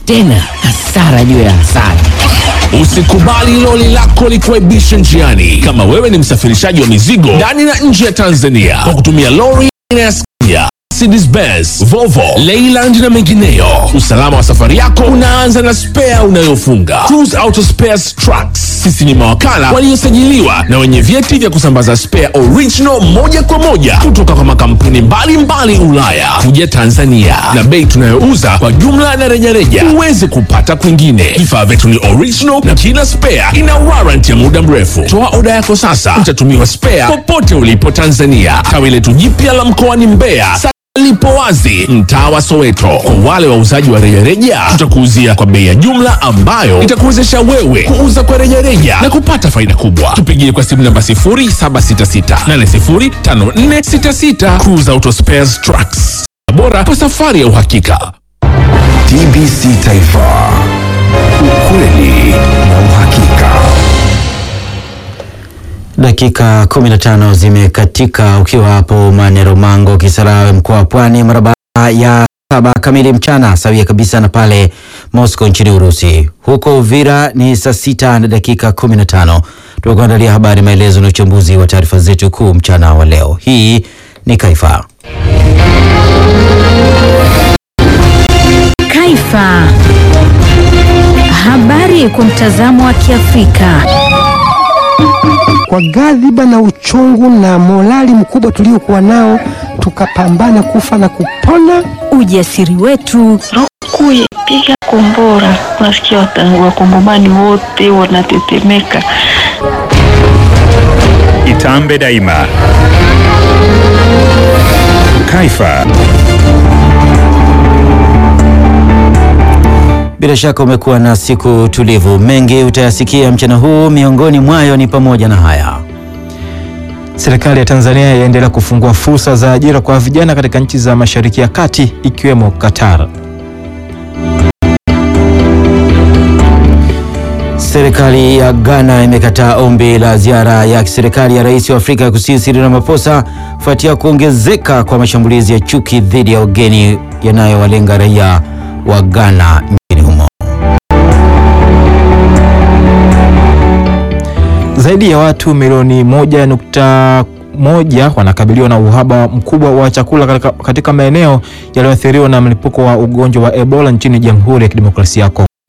tena hasara juu ya hasara. Usikubali loli lako likuaibishe njiani. Kama wewe ni msafirishaji wa mizigo ndani na nje ya Tanzania kwa kutumia lori aina ya Scania, Mercedes Benz, Volvo, Leyland na mengineyo, usalama wa safari yako unaanza na spea unayofunga. Cruise Auto Spares Trucks, sisi ni mawakala waliosajiliwa na wenye vyeti vya kusambaza spare original moja kwa moja kutoka kwa makampuni mbalimbali Ulaya kuja Tanzania, na bei tunayouza kwa jumla na rejareja huwezi kupata kwingine. Vifaa vyetu ni original na kila spare ina warranty ya muda mrefu. Toa oda yako sasa, utatumiwa spare popote ulipo Tanzania. Tawi letu jipya la mkoani Mbeya lipo wazi mtaa wa Soweto. Kwa wale wauzaji wa rejareja, tutakuuzia kwa bei ya jumla ambayo itakuwezesha wewe kuuza kwa rejareja na kupata faida kubwa. Tupigie kwa simu namba 0766805466. Cruise Auto Spares Trucks, bora kwa safari ya uhakika. TBC Taifa, ukweli na uhakika. Dakika 15 zimekatika ukiwa hapo Manero Mango, Kisarawe, mkoa wa Pwani, mara baada ya saba kamili mchana, sawia kabisa na pale Moscow nchini Urusi. Huko Uvira ni saa sita na dakika 15. Tumekuandalia habari, maelezo na uchambuzi wa taarifa zetu kuu mchana wa leo. Hii ni Kaifa. Kaifa. Habari kwa mtazamo wa Kiafrika. Kwa ghadhiba na uchungu na morali mkubwa tuliokuwa nao, tukapambana kufa na kupona. Ujasiri wetu, Kuye piga kombora, unasikia wata- wakongomani wote wanatetemeka. Itambe daima. Kaifa. Bila shaka umekuwa na siku tulivu. Mengi utayasikia mchana huu, miongoni mwayo ni pamoja na haya. Serikali ya Tanzania yaendelea kufungua fursa za ajira kwa vijana katika nchi za Mashariki ya Kati ikiwemo Qatar. Serikali ya Ghana imekataa ombi la ziara ya kiserikali ya rais wa Afrika ya Kusini Cyril Ramaphosa kufuatia kuongezeka kwa mashambulizi ya chuki dhidi ya wageni yanayowalenga raia wa Ghana nchini humo. Zaidi ya watu milioni moja nukta moja wanakabiliwa na uhaba mkubwa wa chakula katika, katika maeneo yaliyoathiriwa na mlipuko wa ugonjwa wa Ebola nchini Jamhuri ya Kidemokrasia ya Kongo.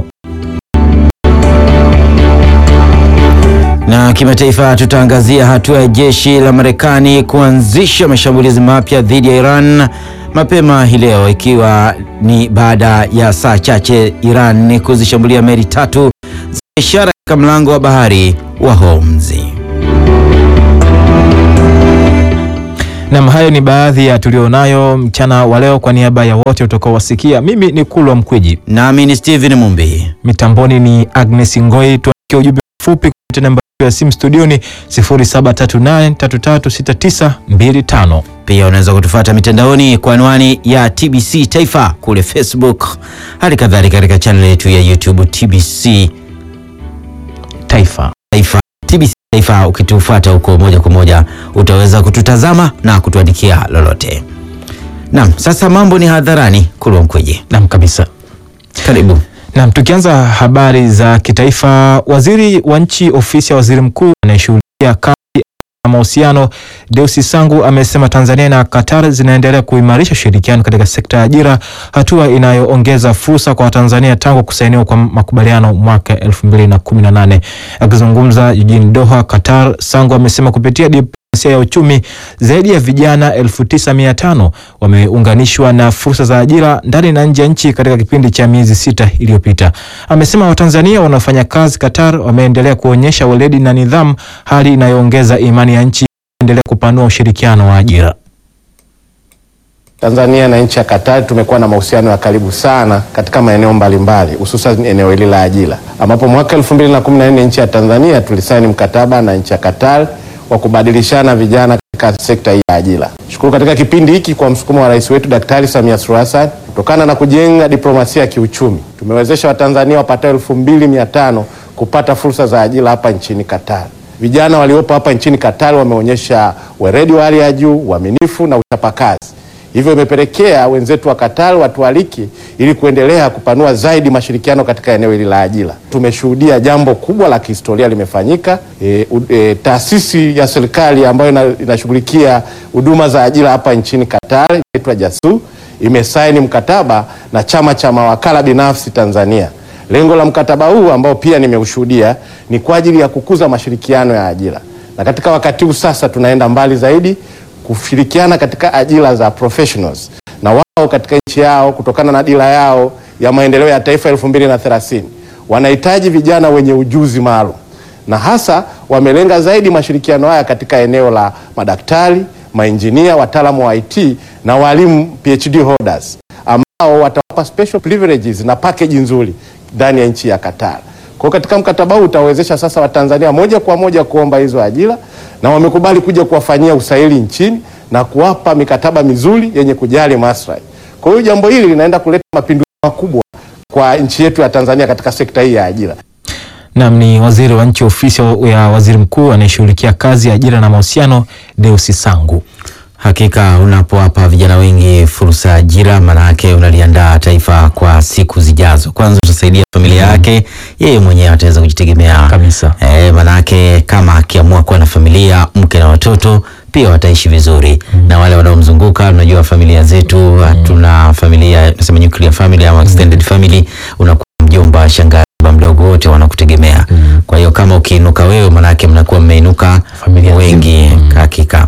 Na kimataifa, tutaangazia hatua ya jeshi la Marekani kuanzisha mashambulizi mapya dhidi ya Iran mapema hii leo, ikiwa ni baada ya saa chache Iran kuzishambulia meli tatu za biashara katika mlango wa bahari wa Hormuz. Nam, hayo ni baadhi ya tulionayo mchana wa leo. Kwa niaba ya wote utakaowasikia, mimi ni Kulwa Mkwiji, nami ni Steven Mumbi. Mitamboni ni Agnes Ngoi. Tuandikie ujumbe mfupi kupitia namba ya simu studioni 0738336925. Pia unaweza kutufuata mitandaoni kwa anwani ya TBC Taifa kule Facebook, hali kadhalika katika channel yetu ya YouTube TBC Taifa. Taifa TBC Taifa. Ukitufuata huko moja kwa moja utaweza kututazama na kutuandikia lolote. Naam, sasa mambo ni hadharani. Kulwa Mkweje. Naam kabisa, karibu. Naam, tukianza habari za kitaifa, waziri wa nchi ofisi ya waziri mkuu anayeshughulikia kazi na mahusiano Deusi Sangu amesema Tanzania na Qatar zinaendelea kuimarisha ushirikiano katika sekta ya ajira, hatua inayoongeza fursa kwa Watanzania tangu kusainiwa kwa makubaliano mwaka 2018. Akizungumza jijini Doha, Qatar, Sangu amesema kupitia diplomasia ya uchumi zaidi ya vijana 9500 wameunganishwa na fursa za ajira ndani na nje ya nchi katika kipindi cha miezi sita iliyopita. Amesema Watanzania wanaofanya kazi Qatar wameendelea kuonyesha weledi na nidhamu, hali inayoongeza imani ya nchi endelea kupanua ushirikiano wa ajira. Tanzania na nchi ya Katari tumekuwa na mahusiano ya karibu sana katika maeneo mbalimbali hususan eneo hili la ajira, ambapo mwaka 2014 nchi ya Tanzania tulisaini mkataba na nchi ya Katari wa kubadilishana vijana katika sekta hii ya ajira. Shukuru katika kipindi hiki kwa msukumo wa rais wetu Daktari Samia Suluhu Hassan, kutokana na kujenga diplomasia ya kiuchumi, tumewezesha Watanzania wapatao 2500 kupata fursa za ajira hapa nchini Katari. Vijana waliopo hapa nchini Katari wameonyesha weledi wa hali ya juu, uaminifu na uchapakazi. Hivyo imepelekea wenzetu wa Qatar watualiki ili kuendelea kupanua zaidi mashirikiano katika eneo hili la ajira. Tumeshuhudia jambo kubwa la kihistoria limefanyika. E, u- e, taasisi ya serikali ambayo ina- inashughulikia huduma za ajira hapa nchini Qatar inaitwa JASU imesaini mkataba na chama cha mawakala binafsi Tanzania. Lengo la mkataba huu ambao pia nimeushuhudia ni kwa ajili ya kukuza mashirikiano ya ajira, na katika wakati huu sasa tunaenda mbali zaidi kushirikiana katika ajira za professionals na wao katika nchi yao, kutokana na dira yao ya maendeleo ya taifa elfu mbili na thelathini wanahitaji vijana wenye ujuzi maalum, na hasa wamelenga zaidi mashirikiano haya katika eneo la madaktari, mainjinia, wataalamu wa IT na walimu PhD holders ambao watawapa special privileges na package nzuri ndani ya nchi ya Qatar. Kwa hiyo katika mkataba huu utawezesha sasa Watanzania moja kwa moja kuomba hizo ajira na wamekubali kuja kuwafanyia usaili nchini na kuwapa mikataba mizuri yenye kujali maslahi. Kwa hiyo jambo hili linaenda kuleta mapinduzi makubwa kwa nchi yetu ya Tanzania katika sekta hii ya ajira. Nam ni waziri wa nchi ofisi ya waziri mkuu anayeshughulikia kazi, ajira na mahusiano, Deusi Sangu. Hakika unapowapa vijana wengi fursa ya ajira, maanake unaliandaa taifa kwa siku zijazo. Kwanza utasaidia familia yake, yeye mwenyewe ataweza kujitegemea Kabisa. E, maanake kama akiamua kuwa na familia, mke na watoto pia wataishi vizuri na wale wanaomzunguka. Unajua familia zetu hatuna familia nasema nuclear family ama extended family, unakuwa mjomba, shangazi, baba mdogo, wote wanakutegemea. Kwa hiyo kama ukiinuka wewe, maanake mnakuwa mmeinuka Familia wengi. Hakika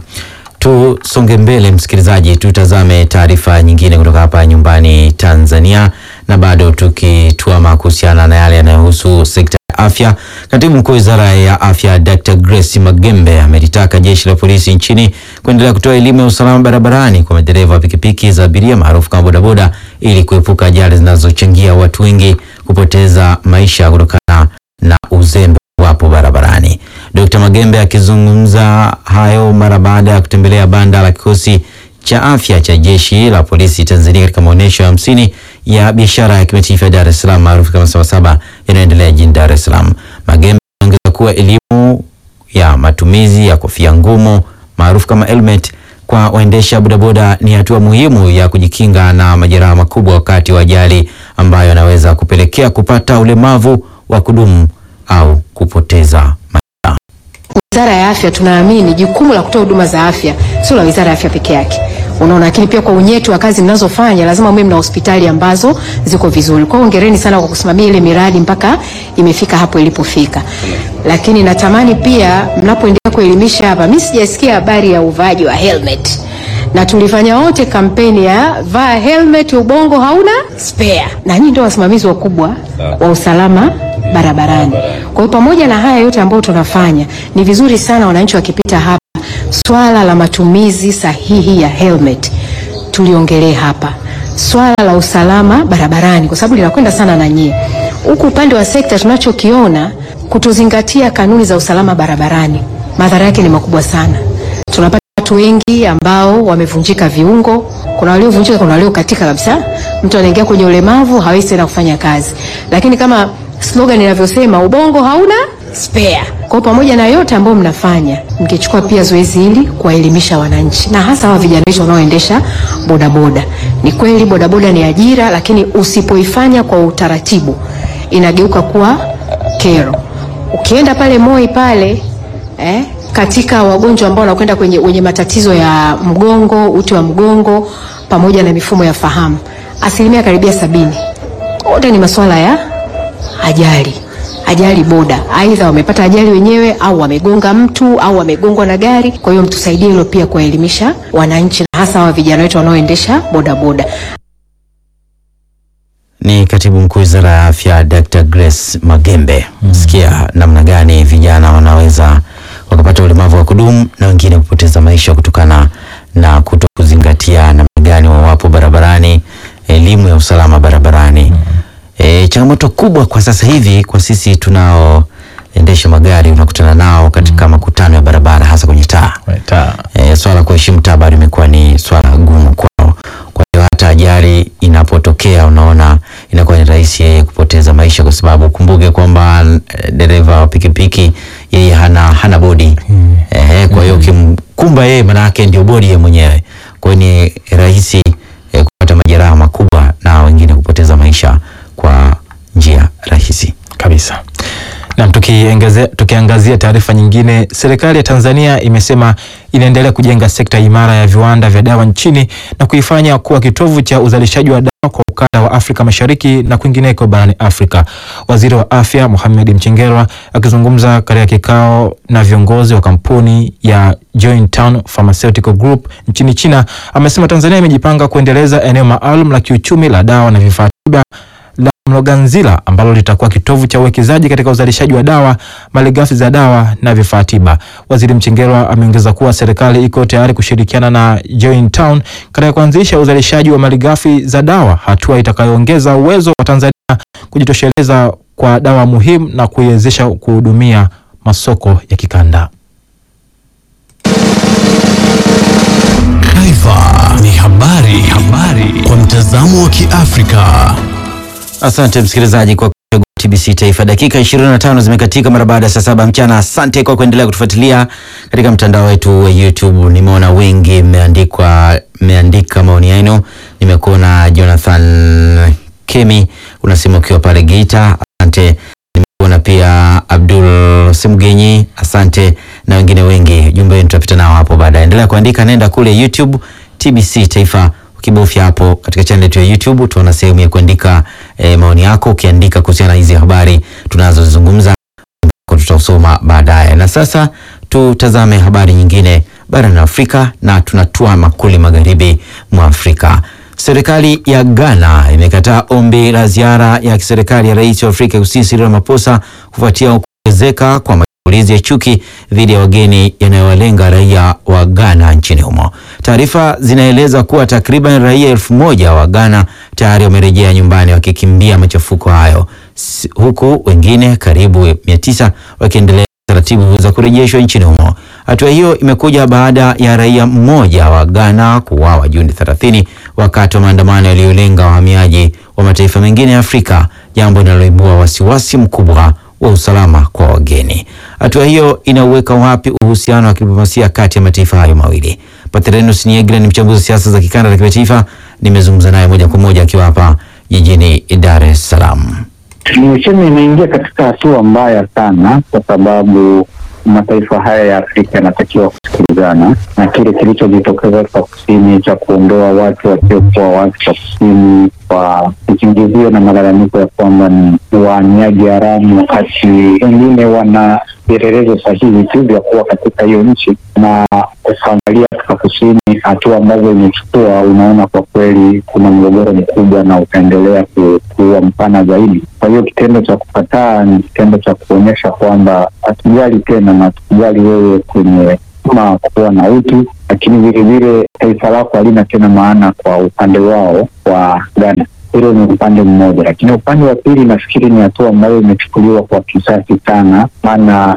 tusonge mbele, msikilizaji, tutazame taarifa nyingine kutoka hapa nyumbani Tanzania, na bado tukituama kuhusiana na yale yanayohusu sekta ya afya. Katibu mkuu wizara ya afya Dr. Grace Magembe amelitaka jeshi la polisi nchini kuendelea kutoa elimu ya usalama barabarani kwa madereva wa pikipiki za abiria maarufu kama bodaboda ili kuepuka ajali zinazochangia watu wengi kupoteza maisha kutokana na uzembe wapo barabarani. Dr. Magembe akizungumza hayo mara baada ya kutembelea banda la kikosi cha afya cha jeshi la polisi Tanzania katika maonyesho ya hamsini ya biashara ya kimataifa ya Dar es Salaam maarufu kama Sabasaba yanayoendelea jijini Dar es Salaam. Magembe ameongeza kuwa elimu ya matumizi ya kofia ngumu maarufu kama helmet kwa waendesha bodaboda ni hatua muhimu ya kujikinga na majeraha makubwa wakati wa ajali ambayo yanaweza kupelekea kupata ulemavu wa kudumu au kupoteza maisha. Wizara ya Afya tunaamini jukumu la kutoa huduma za afya sio la Wizara ya Afya peke yake. Unaona, lakini pia kwa unyeti wa kazi mnazofanya lazima mwe mna hospitali ambazo ziko vizuri. Kwa hiyo hongereni sana kwa kusimamia ile miradi mpaka imefika hapo ilipofika. Lakini natamani pia mnapoendelea kuelimisha hapa, mimi sijasikia habari ya uvaaji wa helmet. Na tulifanya wote kampeni ya vaa helmet, ubongo hauna spare. Na nyinyi ndio wasimamizi wakubwa wa usalama barabarani. Kwa hiyo pamoja na haya yote ambayo tunafanya, ni vizuri sana wananchi wakipita hapa, swala la matumizi sahihi ya helmet tuliongelee hapa, swala la usalama barabarani, kwa sababu linakwenda sana na nyie huku. Upande wa sekta tunachokiona, kutozingatia kanuni za usalama barabarani, madhara yake ni makubwa sana. Tunapata watu wengi ambao wamevunjika viungo, kuna waliovunjika, kuna waliokatika kabisa. Mtu anaingia kwenye ulemavu, hawezi tena kufanya kazi, lakini kama slogan inavyosema ubongo hauna spare. Kwa hiyo pamoja na yote ambayo mnafanya, mkichukua pia zoezi hili kuwaelimisha wananchi na hasa hawa vijana wetu wanaoendesha bodaboda. Ni kweli bodaboda ni ajira, lakini usipoifanya kwa utaratibu inageuka kuwa kero. Ukienda pale Moi pale eh, katika wagonjwa ambao wanakwenda kwenye wenye matatizo ya mgongo, uti wa mgongo pamoja na mifumo ya fahamu, asilimia karibia sabini wote ni masuala ya ajali ajali boda, aidha wamepata ajali wenyewe au wamegonga mtu au wamegongwa na gari. Kwa hiyo mtusaidie hilo pia kuwaelimisha wananchi na hasa hawa vijana wetu wanaoendesha bodaboda. Ni katibu mkuu wizara ya afya Dr. Grace Magembe. Sikia namna gani vijana wanaweza wakapata ulemavu wa kudumu na wengine kupoteza maisha kutokana na kuto kuzingatia namna gani wawapo barabarani, elimu ya usalama barabarani. E, changamoto kubwa kwa sasa hivi kwa sisi tunaoendesha magari unakutana nao katika makutano ya barabara hasa kwenye taa. E, swala la kuheshimu taa bado imekuwa ni swala gumu kwao. Kwa hiyo hata ajali inapotokea unaona inakuwa ni rahisi yeye kupoteza maisha, kwa sababu kumbuke kwamba eh, dereva wa pikipiki yeye hana hana bodi eh, kwa hiyo ukim kumba yeye manake ndio bodi ya mwenyewe, kwa hiyo ni rahisi eh, kupata majeraha makubwa na wengine kupoteza maisha kwa njia rahisi kabisa. Nam, tukiangazia tukiangazia taarifa nyingine, serikali ya Tanzania imesema inaendelea kujenga sekta imara ya viwanda vya dawa nchini na kuifanya kuwa kitovu cha uzalishaji wa dawa kwa ukanda wa Afrika Mashariki na kwingineko barani Afrika. Waziri wa Afya Mohamed Mchengerwa akizungumza katika kikao na viongozi wa kampuni ya Jointown Pharmaceutical Group nchini China amesema Tanzania imejipanga kuendeleza eneo maalum la kiuchumi la dawa na vifaa tiba la Mloganzila ambalo litakuwa kitovu cha uwekezaji katika uzalishaji wa dawa, malighafi za dawa na vifaa tiba. Waziri Mchengerwa ameongeza kuwa serikali iko tayari kushirikiana na Jointown katika kuanzisha uzalishaji wa malighafi za dawa, hatua itakayoongeza uwezo wa Tanzania kujitosheleza kwa dawa muhimu na kuiwezesha kuhudumia masoko ya kikanda. Taifa ni habari, habari kwa mtazamo wa Kiafrika. Asante msikilizaji kwa kuchagua TBC Taifa. Dakika 25 zimekatika mara baada ya saa saba mchana. Asante kwa kuendelea kutufuatilia katika mtandao wetu wa YouTube. Nimeona wengi mmeandikwa mmeandika maoni yenu. Nimekuona Jonathan Kemi unasema ukiwa pale Geita, asante. Nimekuona pia Abdul Simgenyi, asante na wengine wengi. Jumbe wenu tutapita nao hapo baadaye. Endelea kuandika, nenda kule YouTube TBC Taifa ukibofya hapo katika channel yetu ya YouTube tuona sehemu ya kuandika e, maoni yako. Ukiandika kuhusiana na hizi habari tunazozungumza tutausoma baadaye. Na sasa tutazame habari nyingine barani Afrika na tunatua makuli magharibi mwa Afrika. Serikali ya Ghana imekataa ombi la ziara ya kiserikali ya rais wa Afrika Kusini Cyril Ramaphosa kufuatia kuongezeka kwa mashambulizi ya chuki dhidi ya wageni yanayowalenga raia wa Ghana nchini humo. Taarifa zinaeleza kuwa takriban raia elfu moja wa Ghana tayari wamerejea nyumbani wakikimbia machafuko hayo, S huku wengine karibu mia tisa wakiendelea taratibu za kurejeshwa nchini humo. Hatua hiyo imekuja baada ya raia mmoja wa Ghana kuuawa Juni 30 wakati wa maandamano yaliyolenga wahamiaji wa mataifa mengine ya Afrika, jambo linaloibua wasiwasi mkubwa wa usalama kwa wageni. Hatua hiyo inauweka wapi uhusiano wa kidiplomasia kati ya mataifa hayo mawili? Patrenus Niegra ni mchambuzi wa siasa za kikanda na kimataifa. Nimezungumza naye moja kwa moja akiwa hapa jijini Dar es Salaam. Niseme inaingia katika hatua mbaya sana, kwa sababu mataifa haya ya Afrika yanatakiwa kusikilizana, na kile kilichojitokeza Afrika Kusini cha kuondoa watu wasiokuwa wa Afrika Kusini kwa kisingizio na malalamiko ya kwamba ni wahamiaji haramu, wakati wengine wana vielelezo sahihi tu vya kuwa katika hiyo nchi, na ukaangalia Afrika Kusini hatua ambazo imechukua, unaona kwa kweli kuna mgogoro mkubwa na utaendelea kuwa mpana zaidi. Kwa hiyo kitendo cha kukataa ni kitendo cha kuonyesha kwamba hatujali tena na hatukujali wewe kwenye kama kuwa na utu, lakini vilevile taifa lako halina tena maana kwa upande wao wa Ghana. Hilo ni upande mmoja, lakini upande wa pili nafikiri ni hatua ambayo imechukuliwa kwa kisasi sana, maana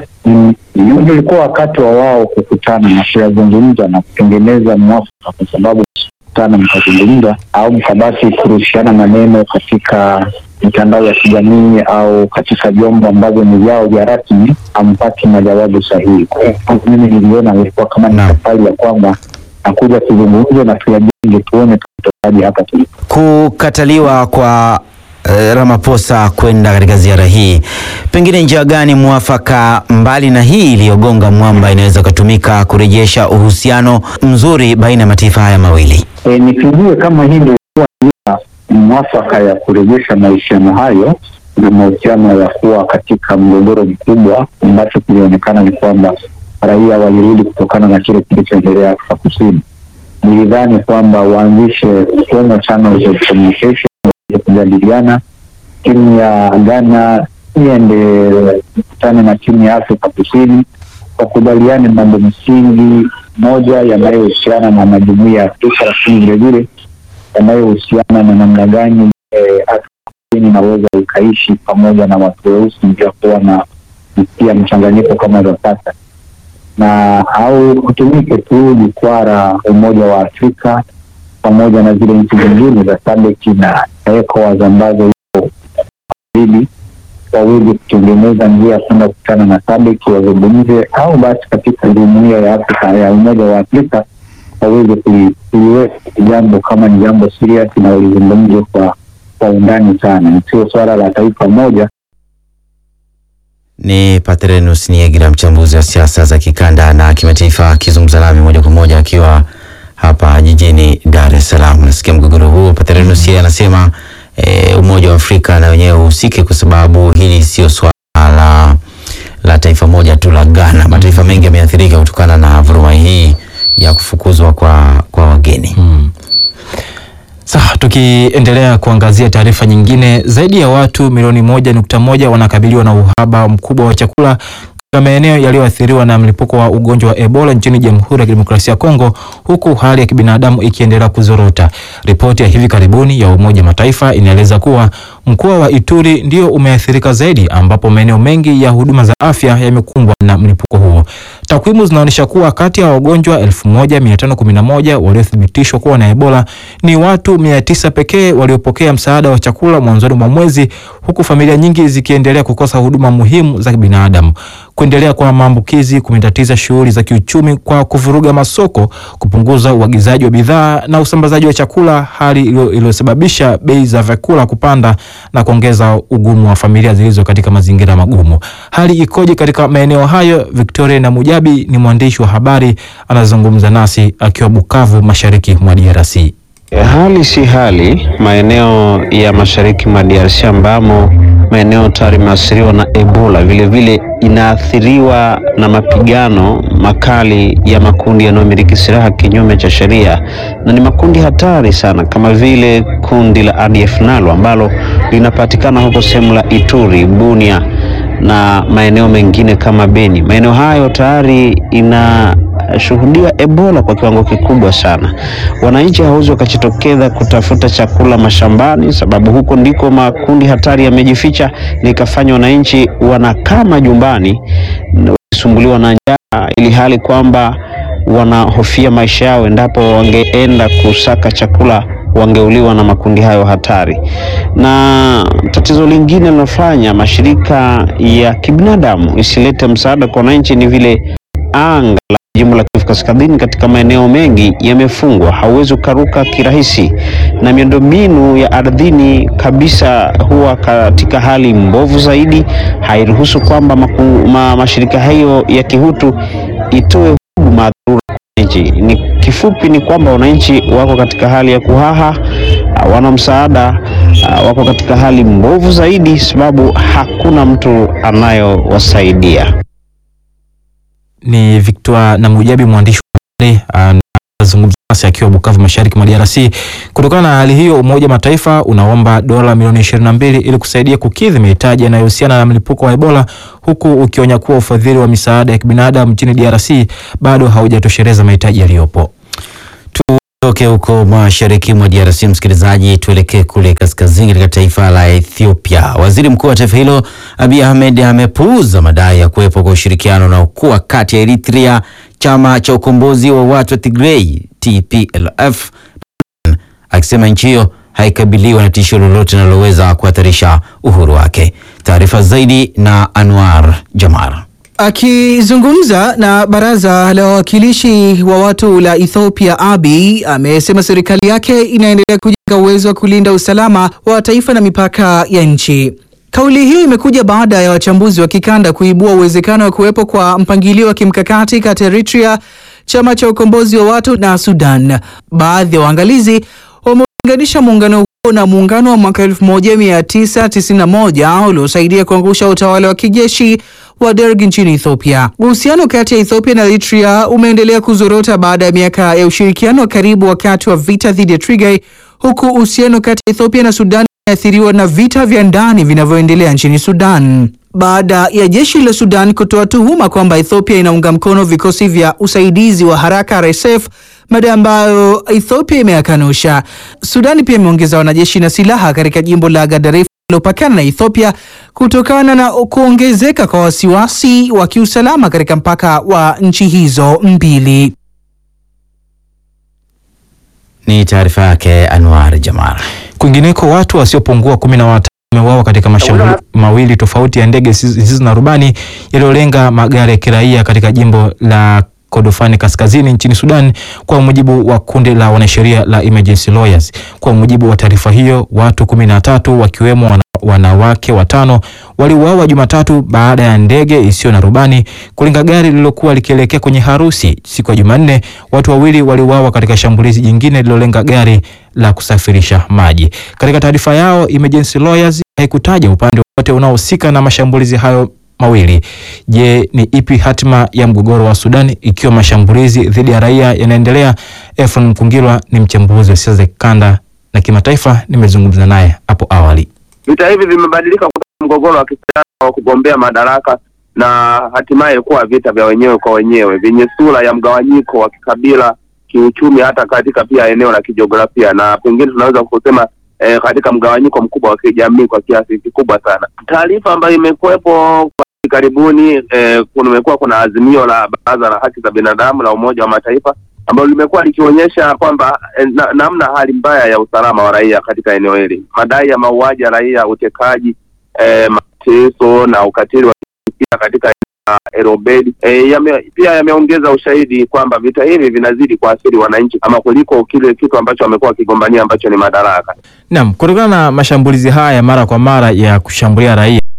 ulikuwa wakati wa wao kukutana na kuyazungumza na kutengeneza mwafaka, kwa sababu kukutana mkazungumza au mkabasi kurushiana maneno katika mitandao ya kijamii au katika vyombo ambavyo ni vyao vya rasmi, hampati majawabu sahihi. Kwa hiyo mimi niliona ilikuwa kama ni safari ya kwamba nakuja tuzungumze na tuyajenge, tuone tutokaje hapa tulipo. Kukataliwa kwa eh, Ramaphosa kwenda katika ziara hii, pengine njia gani mwafaka mbali na hii iliyogonga mwamba inaweza kutumika kurejesha uhusiano mzuri baina ya mataifa haya mawili? E, nisijue kama hii ndio ilikuwa njia mwafaka ya kurejesha mahusiano hayo na mahusiano ya kuwa katika mgogoro mkubwa, ambacho kilionekana ni kwamba raia walirudi kutokana na kile kilichoendelea Afrika Kusini. Nilidhani kwamba waanzishe formal channels of communication ya kujadiliana, timu ya Ghana iende kutane na timu ya Afrika Kusini, wakubaliane mambo msingi moja yanayohusiana na majumuiya ya Afrika, lakini vilevile yanayohusiana na namna gani Afrika Kusini inaweza ikaishi pamoja na watu weusi bila kuwa na pia mchanganyiko kama za sasa na au kutumike tu jukwaa la Umoja wa Afrika pamoja na zile nchi zingine za SADC na ECOWAS ambazo iko zaidi waweze kutengeneza njia ya kwenda kukutana na SADC wazungumze, au basi katika jumuiya ya Afrika ya Umoja wa Afrika waweze kuli- kuliweka jambo kama ni jambo serious na walizungumze kwa kwa undani sana, sio swala la taifa moja. Ni Patrenus Niegira, mchambuzi wa siasa za kikanda na kimataifa, akizungumza nami moja kwa moja akiwa hapa jijini Dar es Salaam. Nasikia mgogoro huo. Patrenus yeye anasema e, Umoja wa Afrika na wenyewe uhusike, kwa sababu hili sio swala la, la taifa moja tu la Ghana. Mataifa mengi yameathirika kutokana na vuruma hii ya kufukuzwa kwa, kwa wageni Sawa, tukiendelea kuangazia taarifa nyingine, zaidi ya watu milioni moja nukta moja wanakabiliwa na uhaba mkubwa wa chakula katika maeneo yaliyoathiriwa na mlipuko wa ugonjwa wa Ebola nchini Jamhuri ya Kidemokrasia ya Kongo, huku hali ya kibinadamu ikiendelea kuzorota. Ripoti ya hivi karibuni ya Umoja wa Mataifa inaeleza kuwa mkoa wa Ituri ndio umeathirika zaidi, ambapo maeneo mengi ya huduma za afya yamekumbwa na mlipuko huo. Takwimu zinaonyesha kuwa kati ya wagonjwa 1511 waliothibitishwa kuwa na Ebola ni watu 900 pekee waliopokea msaada wa chakula mwanzoni mwa mwezi, huku familia nyingi zikiendelea kukosa huduma muhimu za kibinadamu. Kuendelea kwa maambukizi kumetatiza shughuli za kiuchumi kwa kuvuruga masoko, kupunguza uagizaji wa bidhaa na usambazaji wa chakula, hali iliyo- iliyosababisha bei za vyakula kupanda na kuongeza ugumu wa familia zilizo katika mazingira magumu. Hali ikoje katika maeneo hayo? Victoria na Mujabi ni mwandishi wa habari, anazungumza nasi akiwa Bukavu, mashariki mwa DRC. Hali si hali maeneo ya mashariki mwa DRC ambamo maeneo tayari imeathiriwa na Ebola, vilevile inaathiriwa na mapigano makali ya makundi yanayomiliki silaha kinyume cha sheria, na ni makundi hatari sana, kama vile kundi la ADF NALU ambalo linapatikana huko sehemu la Ituri, Bunia na maeneo mengine kama Beni. Maeneo hayo tayari inashuhudia Ebola kwa kiwango kikubwa sana. Wananchi hawawezi wakajitokeza kutafuta chakula mashambani, sababu huko ndiko makundi hatari yamejificha, likafanya wananchi wanakaa majumbani na wakisumbuliwa na njaa, ili hali kwamba wanahofia maisha yao endapo wangeenda kusaka chakula wangeuliwa na makundi hayo hatari. Na tatizo lingine linalofanya mashirika ya kibinadamu isilete msaada kwa wananchi ni vile anga la jimbo la Kivu Kaskazini katika maeneo mengi yamefungwa, hauwezi ukaruka kirahisi, na miundombinu ya ardhini kabisa huwa katika hali mbovu zaidi, hairuhusu kwamba maku- ma, mashirika hayo ya kihutu itoe huduma dharura kwa wananchi. Ni kifupi ni kwamba wananchi wako katika hali ya kuhaha, hawana msaada, ah, wako katika hali mbovu zaidi, sababu hakuna mtu anayowasaidia. Ni Victor na Mujabi, mwandishi wa habari anazungumza nasi akiwa Bukavu, mashariki mwa DRC. Kutokana na hali hiyo, Umoja wa Mataifa unaomba dola milioni 22 ili kusaidia kukidhi mahitaji yanayohusiana na mlipuko wa Ebola, huku ukionya kuwa ufadhili wa misaada ya kibinadamu nchini DRC bado haujatosheleza mahitaji yaliyopo. Tutoke huko mashariki mwa DRC, msikilizaji, tuelekee kule kaskazini katika taifa la Ethiopia. Waziri mkuu wa taifa hilo Abiy Ahmed amepuuza madai ya kuwepo kwa ushirikiano unaokuwa kati ya Eritrea, chama cha ukombozi wa watu wa Tigray TPLF, akisema nchi hiyo haikabiliwa na tishio lolote linaloweza kuhatarisha uhuru wake. Taarifa zaidi na Anwar Jamar. Akizungumza na baraza la wawakilishi wa watu la Ethiopia, Abiy amesema serikali yake inaendelea kujenga uwezo wa kulinda usalama wa taifa na mipaka ya nchi. Kauli hiyo imekuja baada ya wachambuzi wa kikanda kuibua uwezekano wa kuwepo kwa mpangilio wa kimkakati kati ya Eritrea, chama cha ukombozi wa watu na Sudan. Baadhi ya waangalizi wameulinganisha muungano huo na muungano wa mwaka 1991 uliosaidia kuangusha utawala wa kijeshi wa Derg nchini Ethiopia. Uhusiano kati ya Ethiopia na Eritrea umeendelea kuzorota baada ya miaka ya ushirikiano wa karibu wakati wa vita dhidi ya Tigray, huku uhusiano kati ya Ethiopia na Sudan umeathiriwa na vita vya ndani vinavyoendelea nchini Sudan. Baada ya jeshi la Sudan kutoa tuhuma kwamba Ethiopia inaunga mkono vikosi vya usaidizi wa haraka RSF, madai ambayo Ethiopia imeyakanusha. Sudani pia imeongeza wanajeshi na silaha katika jimbo la Gadaref lilopakana na Ethiopia kutokana na kuongezeka kwa wasiwasi wa kiusalama katika mpaka wa nchi hizo mbili. Ni taarifa yake Anwar Jamar. Kwingineko, watu wasiopungua kumi na watano wameuawa katika mashambulio mawili tofauti ya ndege zisizo na rubani yaliyolenga magari ya kiraia katika jimbo la Kordofani kaskazini nchini Sudan, kwa mujibu wa kundi la wanasheria la Emergency Lawyers. Kwa mujibu wa taarifa hiyo, watu kumi na tatu wakiwemo wana, wanawake watano waliuawa Jumatatu baada ya ndege isiyo na rubani kulenga gari lililokuwa likielekea kwenye harusi. Siku ya Jumanne, watu wawili waliuawa katika shambulizi jingine lililolenga gari la kusafirisha maji. Katika taarifa yao, Emergency Lawyers haikutaja upande wote unaohusika na mashambulizi hayo mawili. Je, ni ipi hatima ya mgogoro wa Sudan ikiwa mashambulizi dhidi ya raia yanaendelea? Efron Mkungilwa ni mchambuzi wa siasa za kikanda na kimataifa, nimezungumza naye hapo awali. Vita hivi vimebadilika kutoka mgogoro wa kisiasa wa kugombea madaraka na hatimaye kuwa vita vya wenyewe kwa wenyewe vyenye sura ya mgawanyiko wa kikabila, kiuchumi, hata katika pia eneo la kijiografia, na pengine tunaweza kusema eh, katika mgawanyiko mkubwa wa kijamii kwa kiasi kikubwa sana. Taarifa ambayo imekuwepo karibuni eh, kumekuwa kuna azimio la Baraza la Haki za Binadamu la Umoja wa Mataifa ambalo limekuwa likionyesha kwamba eh, na, namna hali mbaya ya usalama wa raia katika eneo hili, madai ya mauaji ya raia, utekaji, eh, mateso na ukatili wa kijinsia katika Erobedi eh, yame, pia yameongeza ushahidi kwamba vita hivi vinazidi kuathiri wananchi ama kuliko kile kitu ambacho wamekuwa wakigombania ambacho ni madaraka. Naam, kutokana na mashambulizi haya mara kwa mara ya kushambulia raia